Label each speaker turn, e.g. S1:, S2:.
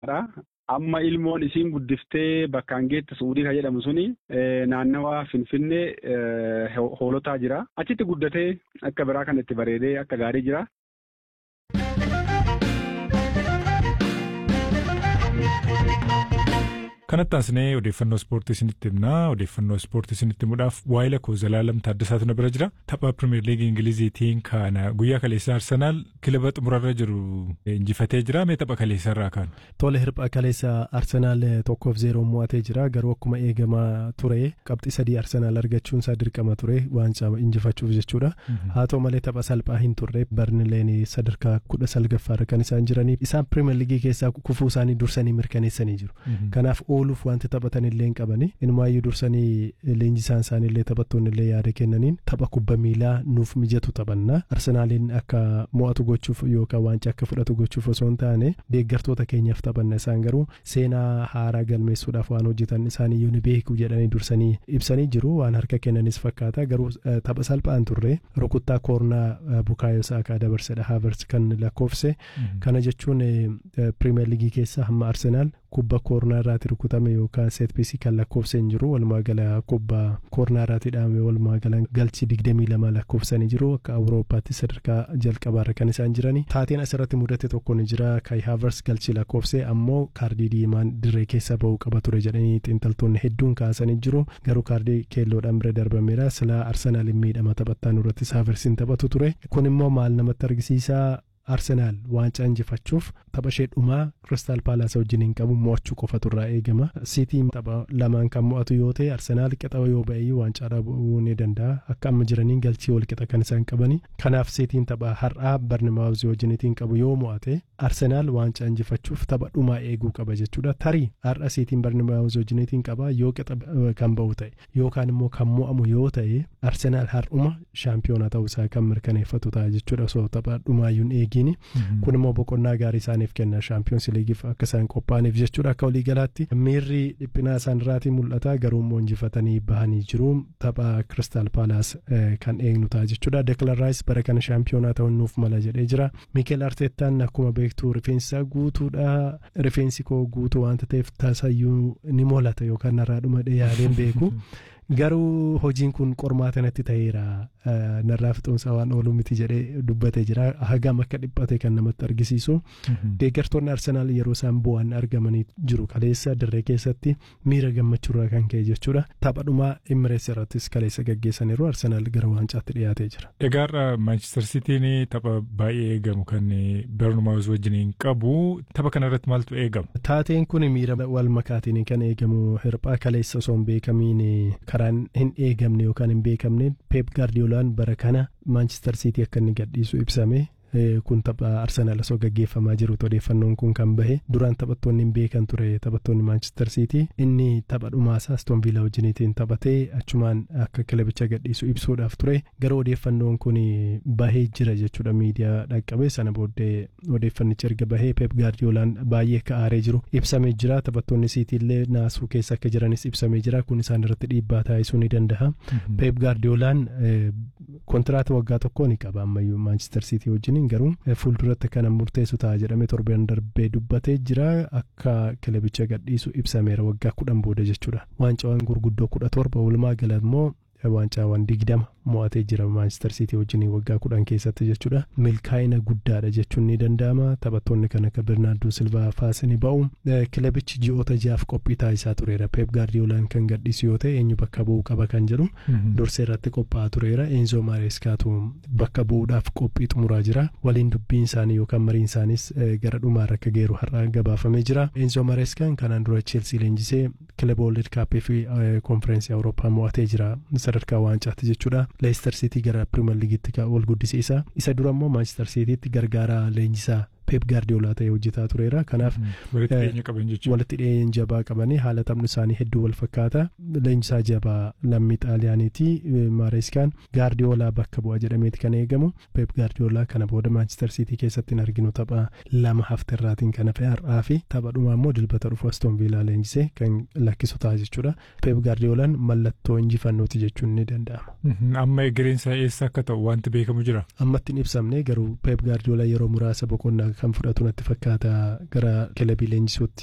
S1: Amma ilmoon isiin guddiftee bakkaan geette suudii kan jedhamu suni naannawa Finfinnee hoolotaa jira. Achitti guddatee akka biraa kan itti bareedee akka gaarii jira.
S2: Kanatti aansinee odeeffannoo ispoortii isinitti himnaa. Odeeffannoo ispoortii isinitti himuudhaaf waa'ee lakkoo Zalaalam Taaddasaatu na bira jira. Tapha Pirimeer Liigii Ingiliziitiin kana guyyaa kaleessaa Arsenaal kilaba xumurarra jiru injifatee jira. Mee tapha kaleessaa irraa kaanu?
S3: Tole hirphaa kaleessa Arsenaal tokkoof zeeroon mo'atee jira. Garuu akkuma eegamaa ture qabxii sadii Arsenaal argachuun isaa dirqama ture waancaa injifachuuf jechuudha. Haa ta'u malee tapha salphaa hin turre Barnileen sadarkaa kudha salgaffaarra kan isaan jiraniif isaan Pirimeer Liigii keessaa kufuu isaanii dursanii mirkaneessanii jiru. Kanaaf ooluuf wanti taphatan illee hin qabani inumaayyuu dursanii leenjisaan isaanii illee taphattoonni illee yaada kennaniin tapha kubba miilaa nuuf mijatu taphanna arsenaaliin akka mo'atu gochuuf yookaan waancaa akka fudhatu gochuuf osoo hin taane deeggartoota keenyaaf taphanna isaan garuu seenaa haaraa galmeessuudhaaf waan hojjetan isaaniyyuu ni beeku jedhanii dursanii ibsanii jiru waan harka kennanis fakkaata garuu tapha salphaan turre rukuttaa koornaa bukaayoo saakaa dabarsedha haavers kan lakkoofse kana jechuun pirimeer liigii keessa hamma arsenaal kubba koornaa irraati rukutame yookaan seetpiisii kan lakkoofse hin jiru walumaa gala kubba koornaa irraati dhaame walumaa gala galchi digdamii lama lakkoofsanii jiru akka awurooppaatti sadarkaa jalqabaarra kan isaan jirani taateen asirratti mudate tokko ni jira kai haavers galchi lakkoofse ammoo kaardii diimaan dirree keessa ba'uu qaba ture jedhanii xiinxaltoonni hedduun kaasanii jiru garuu kaardii keelloodhaan bira darbameera silaa arsenaal miidhama taphattaan irrattis haaversiin taphatu ture kun immoo maal namatti argisiisaa arsenaal waancaa injifachuuf tapha ishee dhumaa kiristaal paalaas wajjin hin qabu mo'achuu qofatu irraa eegama siitiin tapha lamaan kan mo'atu yoo ta'e arsenaal qixa yoo ba'e waancaa dhabuu ni danda'a akka amma jiraniin galchii wal qixa kan isaan qabani kanaaf siitiin tapha har'aa barnimaawuzii wajjiniitiin qabu yoo mo'ate arsenaal waancaa injifachuuf tapha dhumaa eeguu qaba jechuudha tarii har'a siitiin barnimaawuzii wajjiniitiin qaba yoo qixa kan ba'u ta'e yookaan immoo kan mo'amu yoo ta'e arsenaal har'uma shaampiyoona ta'uu isaa kan mirkaneeffatu ta'a jechuudha osoo tapha dhumaayyuun eegi kun immoo boqonnaa gaarii isaaniif kenna shaampiyoonsi liigiif akka isaan qophaa'aniif jechuudha akka waliigalaatti miirri dhiphinaa isaan irraatii mul'ata garuu immoo injifatanii bahanii jiru tapha kiristaal paalaas kan eegnu ta'a jechuudha deklan raayis bara kana shaampiyoonaa ta'uun nuuf mala jedhee jira miikeel arteettaan akkuma beektu rifeensa guutuudha rifeensi koo guutuu wanta ta'eef tasayyuu ni mul'ata yookaan narraa dhuma yaadeen beeku. garuu hojiin kun qormaata natti ta'eera narraa fixoomsa waan oolu miti jedhee dubbatee jira hagam akka dhiphate kan namatti argisiisu deeggartoonni arsenaal yeroo isaan bu'an argamanii jiru kaleessa dirree keessatti miira gammachuurraa kan ka'e jechuudha taphadhumaa imirees irrattis kaleessa gaggeessaniiru arsenaal gara waancaatti dhiyaatee jira.
S2: Egaa Maanchister Sitiin tapha baay'ee eegamu kan Bernumaawus wajjiniin qabu tapha kanarratti maaltu eegama?
S3: Taateen kun miira wal makaatiin kan eegamu hirphaa kaleessa osoo hin beekamiin karaan hin eegamne yookaan hin beekamne peep gaardiyoolaan bara kana maanchister siitii akka inni gadhiisu ibsame kun tapha arsenaal osoo gaggeeffamaa jirutu odeeffannoon kun kan bahe duraan taphattoonni hin beekan ture taphattoonni maanchister siitii inni tapha dhumaasaa aston viilaa wajjiniitiin taphatee achumaan akka kilabicha gadhiisu ibsuudhaaf ture garuu odeeffannoon kun bahee jira jechuudha miidiyaa dhaqqabe sana booddee odeeffannichi erga bahee peep gaardiyoolaan baay'ee akka aaree jiru ibsamee jira taphattoonni siitiillee naasuu keessa akka jiranis ibsamee jira kun isaan irratti dhiibbaa taasisuu ni danda'a peep gaardiyoolaan kontiraata waggaa tokkoo ni qaba ammayyuu maanchister siitii wajjin garuu fuulduratti kana murteessu ta'a jedhamee torban darbee dubbatee jira akka kilabicha gadhiisu ibsameera waggaa kudhan booda jechuudha waancawwan gurguddoo kudha torba walumaa gala immoo waancawwan digdama mo'atee jira maanchister siitii wajjin waggaa kudhan keessatti jechuudha milkaa'ina guddaadha jechuun ni danda'ama taphattoonni kan akka birnaardoo silvaa faasini ba'u kilabichi ji'oota jaaf qophii taasisaa tureera peep gaardiyoolaan kan gadhiisu yoo ta'e eenyu bakka bu'uu qaba kan jedhu dursee irratti qophaa'aa tureera eenzoo maareeskaatu bakka bu'uudhaaf qophii xumuraa jira waliin dubbiin isaanii yookaan mariin isaanis gara dhumaarra akka geeru har'a gabaafamee jira eenzoo maareeskaan kanaan dura cheelsii leenjisee kilaba wolded kaappii fi konfereensii awurooppaa mo'atee jira sadarkaa waancaatti jechuudha. leester siitii gara pirimeer liigiitti ol guddisiisa isa dura immoo maanchister siitiitti gargaaraa leenjisaa peep gaardiyoolaa ta'ee hojjetaa tureera kanaaf walitti dhiyeenya jabaa qabanii haala taphni isaanii hedduu wal fakkaata leenjisaa jabaa lammii xaaliyaaniiti maareeskaan gaardiyoolaa bakka bu'a jedhameeti kan eegamu peep gaardiyoolaa kana booda maanchister siitii keessatti hin arginu tapha lama hafterraatiin kan hafe har'aa fi tapha dhumaa immoo dilbata dhufu aston viilaa leenjisee kan lakkisu ta'a jechuudha peep gaardiyoolaan mallattoo injifannooti jechuun ni danda'ama.
S2: amma egereensa eessa akka ta'u wanti beekamu jira.
S3: ammatti hin ibsamne garuu peep gaardiyoolaa yeroo muraasa boqonnaa kan fudhatu natti fakkaata gara kilabii leenjisuutti.